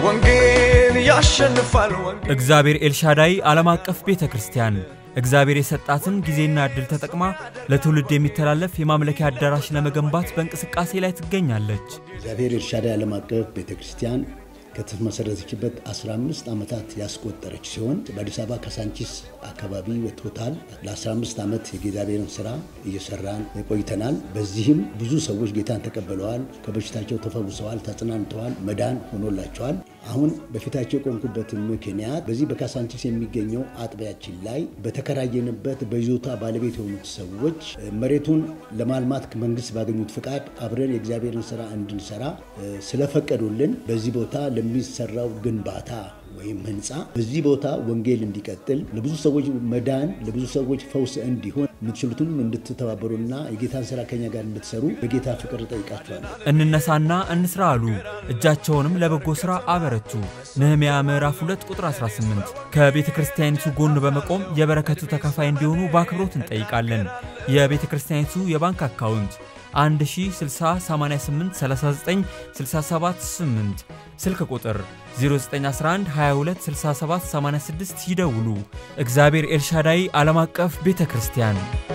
ወንጌል ያሸንፋል ወንጌል እግዚአብሔር ኤልሻዳይ ዓለም አቀፍ ቤተ ክርስቲያን እግዚአብሔር የሰጣትን ጊዜና ዕድል ተጠቅማ ለትውልድ የሚተላለፍ የማምለኪያ አዳራሽ ለመገንባት በእንቅስቃሴ ላይ ትገኛለች። እግዚአብሔር ኤልሻዳይ ዓለም አቀፍ ቤተ ክርስቲያን ከተመሰረተችበት 15 ዓመታት ያስቆጠረች ሲሆን በአዲስ አበባ ካሳንቺስ አካባቢ በቶታል ለ15 ዓመት የእግዚአብሔርን ስራ እየሰራን ቆይተናል። በዚህም ብዙ ሰዎች ጌታን ተቀብለዋል፣ ከበሽታቸው ተፈውሰዋል፣ ተጽናንተዋል፣ መዳን ሆኖላቸዋል። አሁን በፊታቸው የቆምኩበት ምክንያት በዚህ በካሳንቺስ የሚገኘው አጥቢያችን ላይ በተከራየንበት በይዞታ ባለቤት የሆኑት ሰዎች መሬቱን ለማልማት መንግስት ባገኙት ፍቃድ አብረን የእግዚአብሔርን ስራ እንድንሰራ ስለፈቀዱልን በዚህ ቦታ ለሚሰራው ግንባታ ወይም ህንፃ በዚህ ቦታ ወንጌል እንዲቀጥል ለብዙ ሰዎች መዳን ለብዙ ሰዎች ፈውስ እንዲሆን የምትችሉትን እንድትተባበሩና የጌታን ስራ ከኛ ጋር እንድትሰሩ በጌታ ፍቅር ጠይቃችኋለሁ። እንነሳና እንስራ አሉ፣ እጃቸውንም ለበጎ ሥራ አበረቱ። ነህምያ ምዕራፍ 2 ቁጥር 18። ከቤተ ክርስቲያኒቱ ጎን በመቆም የበረከቱ ተካፋይ እንዲሆኑ በአክብሮት እንጠይቃለን። የቤተ ክርስቲያኒቱ የባንክ አካውንት 1060883967 ስልክ ቁጥር 0911 22 67 86 ይደውሉ። እግዚአብሔር ኤልሻዳይ ዓለም አቀፍ ቤተ ክርስቲያን